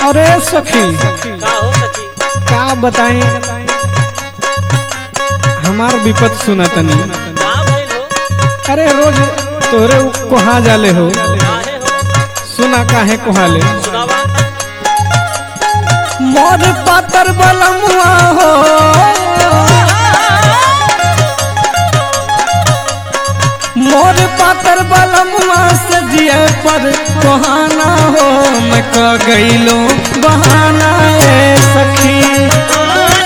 अरे सखी का हो सखी का बताई हमार विपत सुना तनी का भइल हो अरे रोज तोरे कहाँ जाले हो काहे हो सुना काहे कोहाले सुनावा मोर पातर बलमुआ हो मोर पातर बलमुआ से जिए पर कोहाना हो मैं क गईलो बहाना ए सखी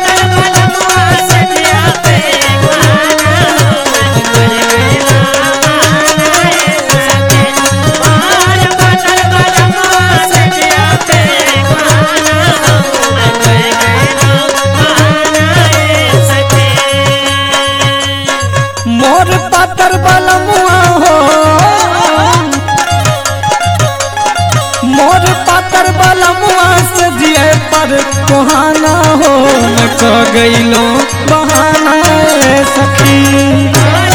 मोर पातर बलमुआ हो मोर पातर बलमुआ से जिए पर कोहाना हो मैं क गईलो बहाना ए सखी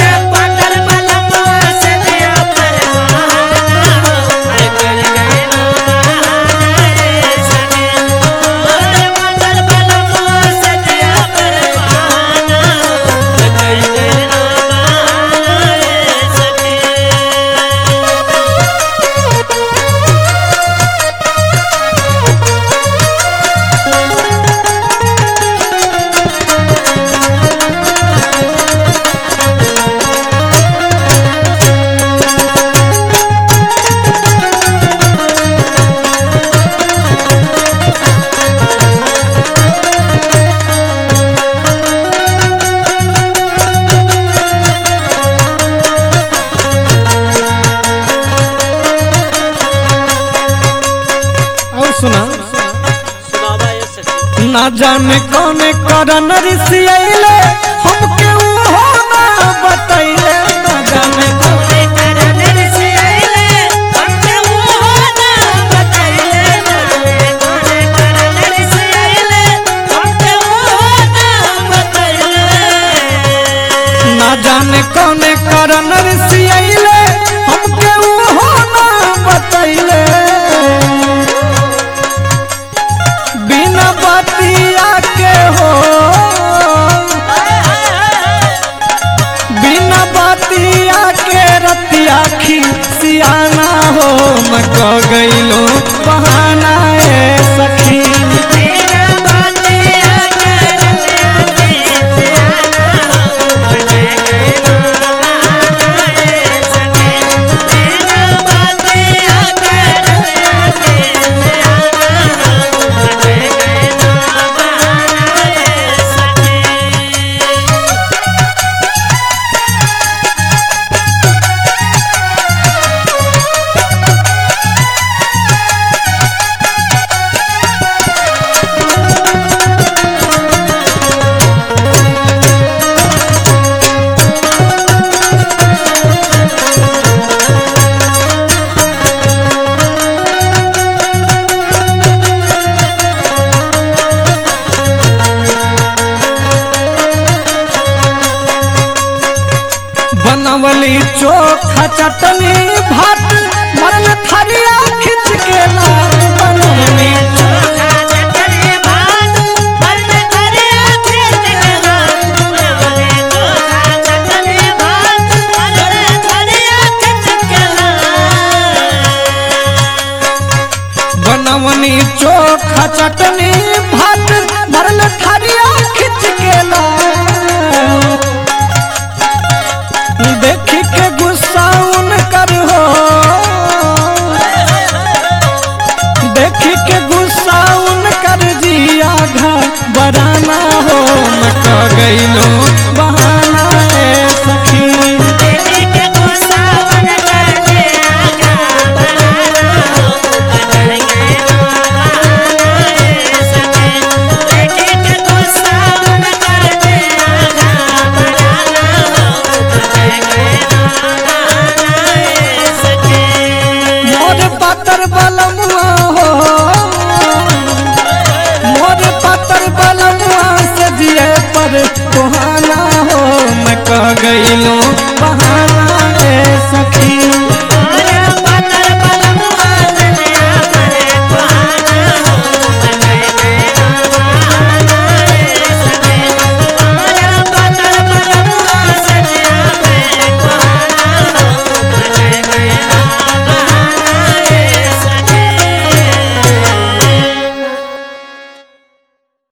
और सुना सुनावा ये सखी ना जाने कौन करन ऋषियले हमके हो ना बतैले ना जाने कौन ना जाने कौन करन ऋषियले हमके हो ना बतैले बिना बतिया के हो बिना बतिया के रतिया खिसियाना हो मैं क गईलो बहाना ए सखी बनवली चोखा चटनी भात मरल थरिया खिंच के लाल बनवली बनवनी चोखा चटनी भात मरल थरिया खिंच के लाल देख के गुस्सा उनकर हो देख के गुस्सा उनकर जिया घबराना हो मैं क गईलो बहाना ए सखी मोर पातर बलमुआ हो मोर पातर बलमुआ से जिए पर कोहाना हो मैं कह गईलो बहाना